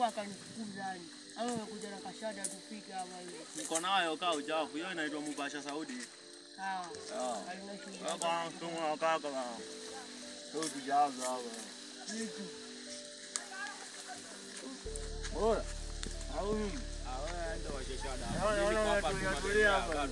akanifukuza yani. Ama amekuja na kashada tufike hapa hivi. Niko nayo kaa uchafu. Hiyo inaitwa Mubasha Saudi. Sawa. Sawa. Halina shida. Kaka, tumu kaka. Sio tujaza hapa. Vitu. Bora. Au mimi? Naona naona tulia tulia hapa.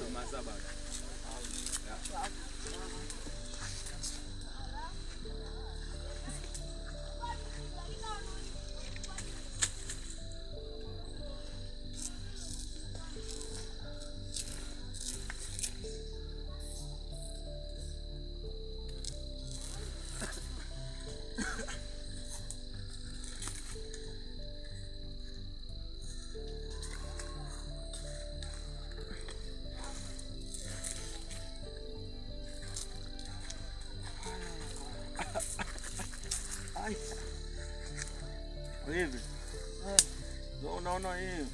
Hivi. Ndio unaona hii.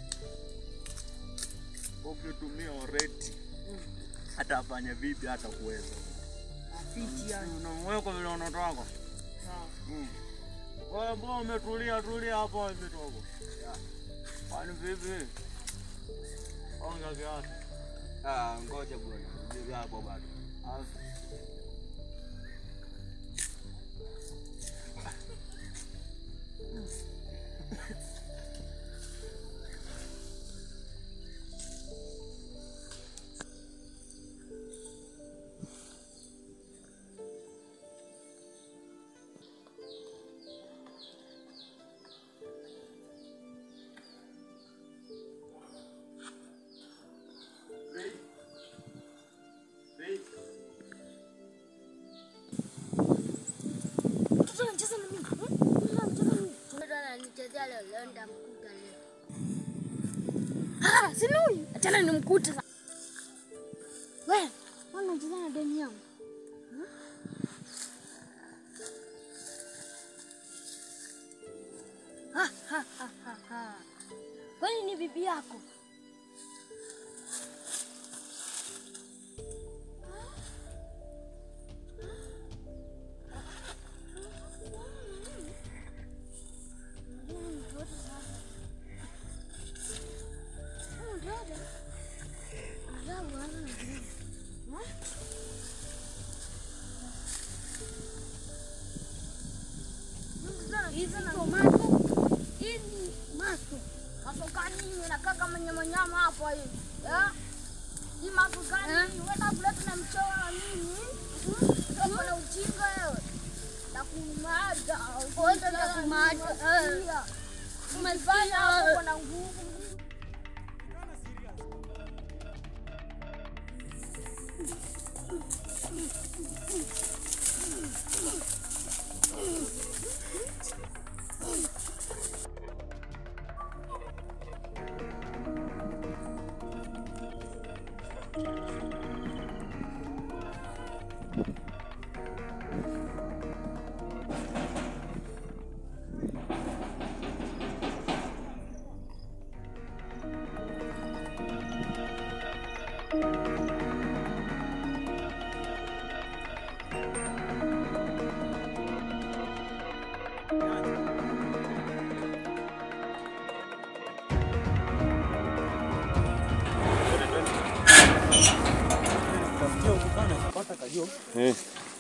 Ukitumia already hata afanye vipi hata kuweza. Afiti yani. Unamweka vile unataka. Sawa. Mm. Wewe mbona umetulia tulia hapo hivi togo? Kwani vipi? Onga kiasi. Ah, ngoja bwana. Ndio hapo bado. Asi. Mtoto anacheza na mimi. Mtoto anacheza na mimi. Mtoto ananichezea leo, leo nitamkuta leo. Ah, si huyu. Achana nimkute sasa. Wewe, mbona unacheza na deni yangu? Hmm? Ha, ha, ha, ha, ha. Kwani ni bibi yako? nyama hapo hivi. Eh? Hii mambo gani? Wewe kuleta na mchoro na nini? Sio na ujinga wewe. Na kumada. Wewe na kumada. Umefanya hapo na nguvu. Eh.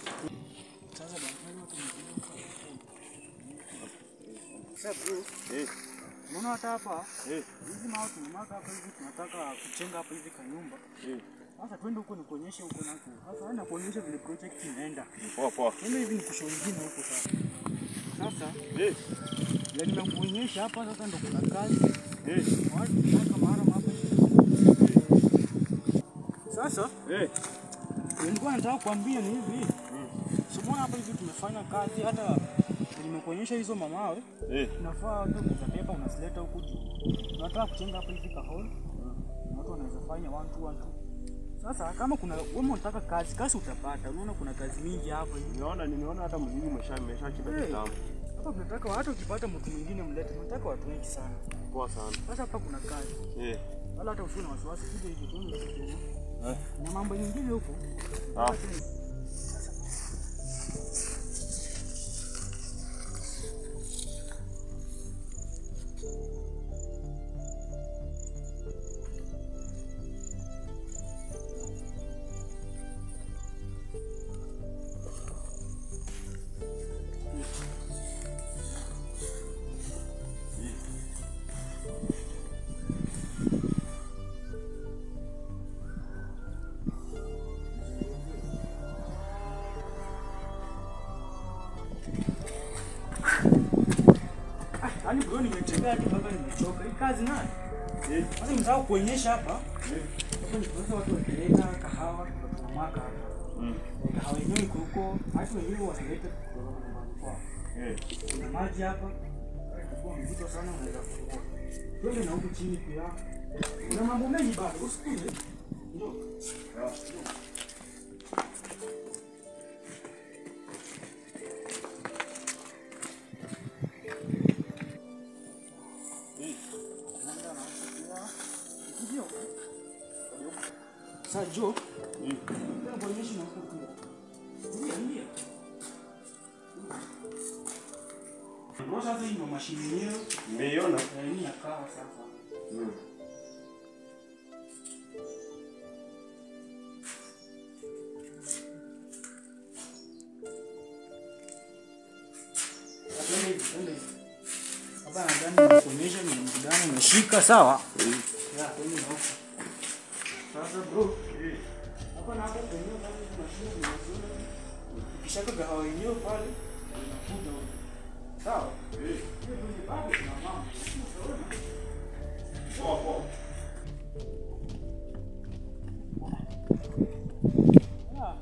Eh. Unaona hata hapa Eh. hizi mawe tumemaka hapa hivi, tunataka kujenga hapa hivi kanyumba. Eh. Sasa twende huko nikuonyeshe huko nako. Sasa wewe nakuonyesha vile project inaenda. Poa poa. Twende hivi nikushow ingine huko sasa. Sasa Eh. ya nimekuonyesha hapa sasa ndo kuna kazi. Eh. Watu tunataka mahara hapa hivi. Sasa Eh. nilikuwa nataka kuambia ni hivi. Simona hapa hivi tumefanya kazi hata nimekuonyesha hizo mamawe. Eh. Unafaa tu kuzabeba unazileta huku juu. Tunataka kujenga hapa hivi ka hall. Na watu wanaweza fanya one two one two. Sasa kama kuna wewe unataka kazi, kazi utapata. Unaona kuna kazi mingi hapa hivi. Nimeona nimeona hata mzigo umesha umeshachimba Eh. kitambo. Hapa tunataka hata ukipata mtu mwingine mlete. Tunataka watu wengi sana. Poa sana. Sasa hapa kuna kazi. Eh. Wala hata usiwe na wasiwasi kuja hivi tu. Eh. Na mambo mengine huko. Ah. Bro, nimetembea hadi mpaka nimechoka. Hii kazi nayo. Eh. Sasa nimesahau kuonyesha hapa. Eh. Hapa ni kwa watu wakileta kahawa tunamwaga hapa. Mm. Eh, Kahawa yenyewe iko huko. Watu wenyewe wanaleta kutoka nyumbani kwao. Eh. Kuna maji hapa. Kwa mzito sana unaweza kufungua. Twende na huku chini pia. Kuna mambo mengi bado. Usikuje. Ndio. Sawa. Sasa Jo, Mm. nataka kuonyesha na huko pia. Ndio, ndio. Ndio sasa hii ndio mashine yenyewe. Nimeiona. Na hii ya kahawa sasa. Mm. Twende hivi, twende hivi. Hapa nadhani nikuonyesha ni mtu gani umeshika sawa? Ya, twende na huko. Sasa bro, Eh. hapa na hapo kwenye pale hizi mashine zinazoona. Ukishaka kahawa yenyewe pale, unakuja huko. Sawa? Eh. Hiyo ndio bado kuna mama. Utaona. Poa, poa. Ah.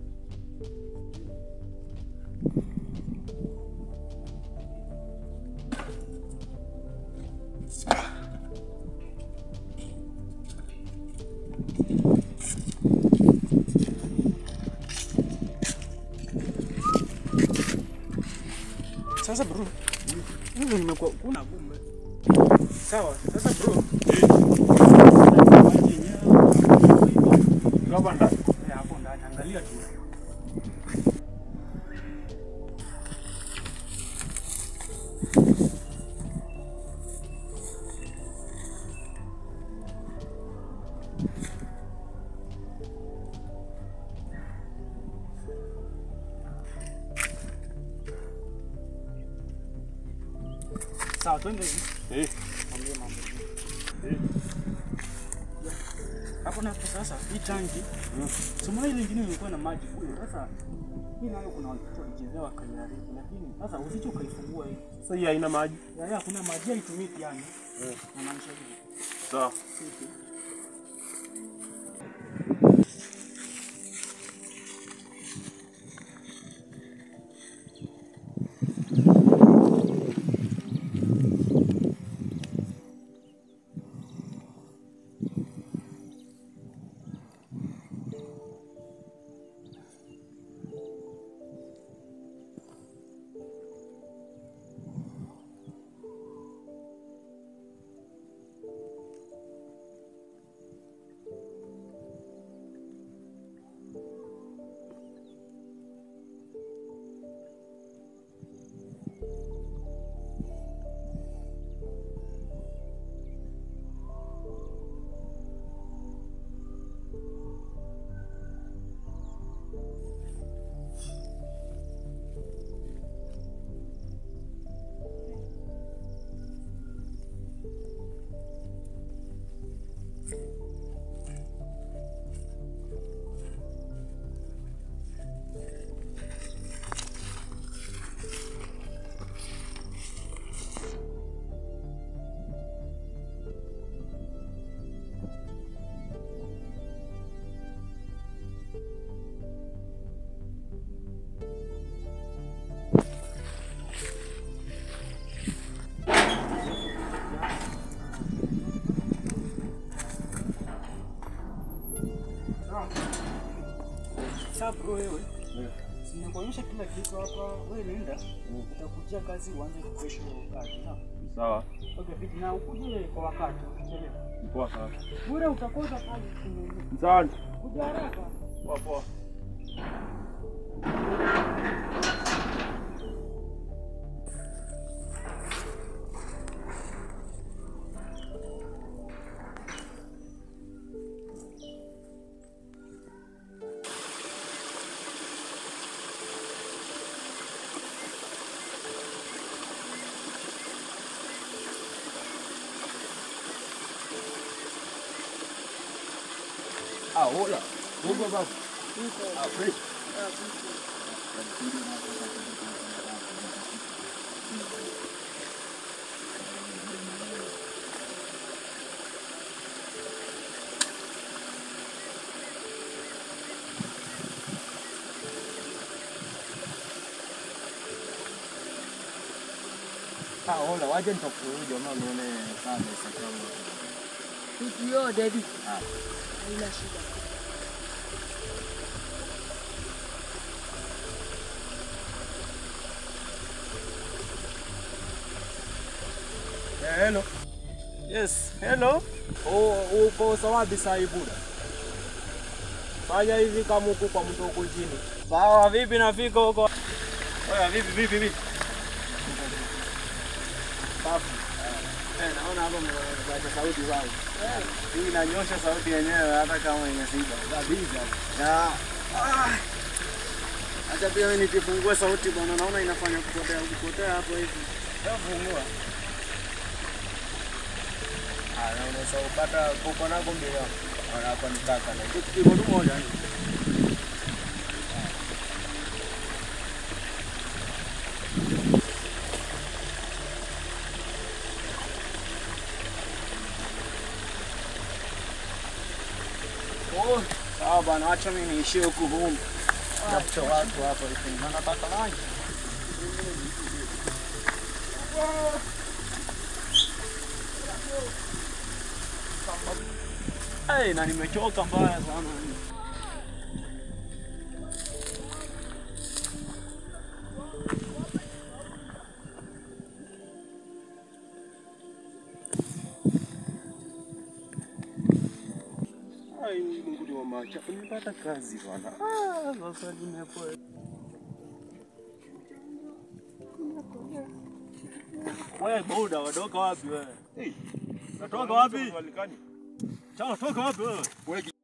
Sasa bro, hivi nimekuwa kuna kumbe. Sawa, sasa bro. maji yenyewe, Kama ndani. Eh, hapo ndani angalia tu. Sawa, twende hivi. Eh. Mwambie mambo. Eh. Hapo na hapo sasa hii tanki. Sumuna ile ingine ilikuwa na maji kule. Sasa hii nayo kuna watoto walichezea wakaiharibu, lakini sasa usicho ukaifungua hii. Sasa hii haina maji. Ya ya kuna maji haitumiki yani. Eh. Namaanisha hivi. Sawa. Sisi. Sasa bro wewe. Nimekuonyesha kila kitu hapa. Wewe nenda. Utakujia kazi uanze kesho kazi. Sawa? Sawa. Okay, fiti na ukuje kwa wakati. Usichelewe. Poa sana. Bure utakosa kazi. Asante. Kuja haraka. Poa, poa. Ah, hola. Uko basi. Ah, fresh. Ah, ola, waje nitakuja maana uone sana Instagram. Kitu yote hivi. Ah. Haina shida. Eh, hello. Yes, hello. Oh, uko sawapi saa hii buda? Fanya hivi kama huku kwa mtu huku chini. Sawa, vipi nafika huko? Oya, vipi vipi vipi? Safi. Eh, naona hapo mnaacha sauti zangu. Hii inanyosha sauti yenyewe hata kama imesiba. Kabisa. Ya. Ah. Acha pia mimi nikifungue sauti bwana, naona inafanya kupotea kupotea hapo hivi. Hebu fungua. Ah, na unaweza kupata kuko nako mbele. Ona hapa ni kaka na kitu kiko tu moja ni. Oh, sawa bwana, acha mimi niishie huku humu. Tafuta watu hapa hivi. Na nataka lunch. Hey, na nimechoka mbaya sana. Ai, Mungu ni wa maajabu, nimepata kazi bwana. Ah, sasa nimepoa. Wewe boda, wadoka wapi wewe? Hey, unatoka wapi? Chao, toka wapi wewe?